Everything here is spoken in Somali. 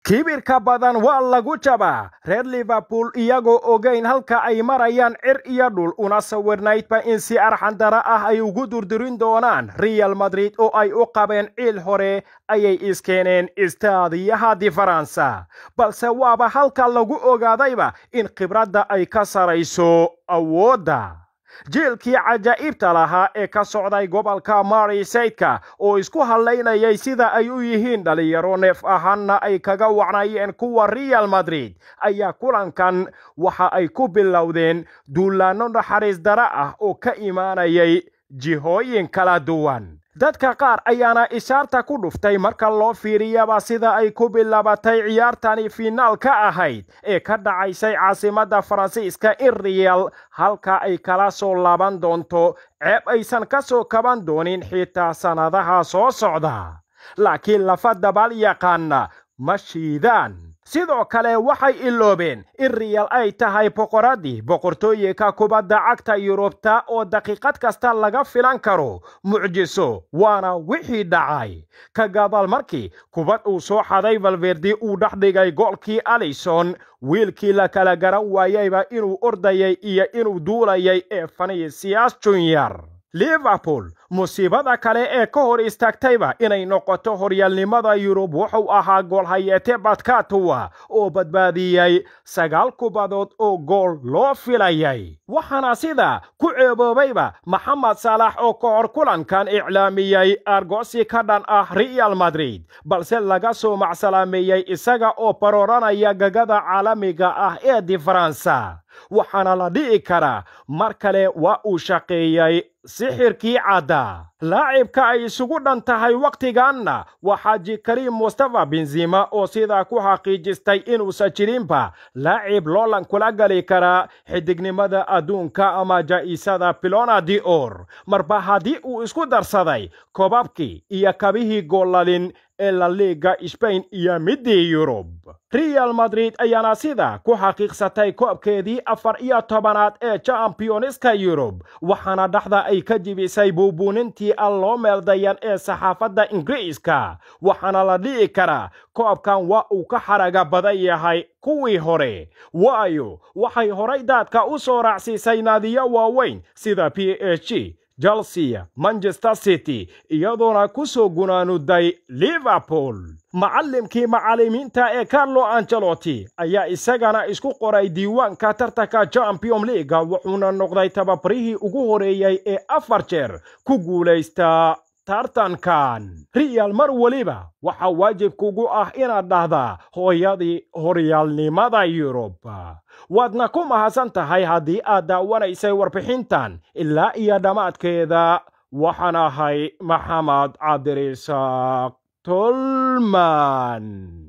kibirka badan waa lagu jabaa reer liverpool iyagoo ogayn halka ay marayaan cir iyo dhul una sawirnaydba in si arxandara ah ay ugu durdurin doonaan real madrid oo ay u qabeen ciil hore ayay iskeeneen istaadiyaha diferansa balse waaba halka lagu ogaadayba in khibradda ay ka sarayso awoodda jiilkii cajaa'ibta lahaa ee ka socday gobolka marisaydka oo isku hadlaynayay sida ay u yihiin dhalinyaro neef ahaanna ay kaga wacnayeen kuwa real madrid ayaa kulankan waxa ay ku bilowdeen duulaanno naxariis dara ah oo ka imaanayay jihooyin kala duwan dadka qaar ayaana ishaarta ku dhuftay marka loo fiiriyaba sida ay ku bilaabatay ciyaartani fiinaal ka ahayd ee ka dhacaysay caasimadda faransiiska in real halka ay kala soo laaban doonto ceeb aysan ka soo kaban doonin xitaa sannadaha soo socda laakiin lafa dabaal yaqaana ma shiidaan sidoo kale waxay iloobeen in real ay tahay boqoraddii boqortooyinka kubadda cagta yurubta oo daqiiqad kasta laga filan karo mucjiso waana wixii dhacay ka gadaal markii kubad uu soo xaday valverdi uu dhex dhigay goolkii alison wiilkii la kala garan waayeyba inuu ordayay iyo inuu duulayay ee fanisias junior liverpool musiibada kale ee ka hor istaagtayba inay noqoto horyaalnimada yurub wuxuu ahaa goolhayeete badkatuwa oo badbaadiyey sagaal kubadood oo gool loo filayay waxaana sida ku ceeboobayba maxamed saalax oo ka hor kulankan iclaamiyey argosi ka dhan ah real madrid balse laga soo macsalaameeyey isaga oo barooranaya gagada caalamiga ah ee diferansa waxaana la dhi'i karaa mar kale waa uu shaqeeyey sixirkii cadda laacibka ay isugu dhan tahay wakhtiganna waa xaaji kariim mustafa benzima oo sidaa ku xaqiijistay inuusan jirinba laacib loolan kula gali karaa xidignimada adduunka ama jaa'isada pilona di or marba haddii uu isku darsaday kobabkii iyo kabihii goolalin ee la liiga sbain iyo midii yurub real madrid ayaana sida ku xaqiiqsatay koobkeedii afar iyo tobanaad ee championska yurub waxaana dhaxda ay ka jibisay buubuunintii aan loo meeldayan ee saxaafadda ingiriiska waxaana la dhi'i karaa koobkan waa uu ka xaraga badan yahay kuwii hore waayo waxay horay daadka u soo raacsiisay naadiyo waaweyn sida p h g chelsea manchester city iyadoona ku soo gunaanuday liverpool macallimkii macallimiinta ee carlo angelotti ayaa isagana isku qoray diiwaanka tartanka champion leaga wuxuuna noqday tababarihii ugu horeeyey ee afar jeer ku guulaysta tartankan real mar weliba waxaa waajib kugu ah inaad dhahdaa hooyadii horyaalnimada yurub waadna ku mahadsan tahay haddii aad daawanaysay warbixintan ilaa iyo dhammaadkeeda waxaan ahay maxamed cabdirisaaq tolman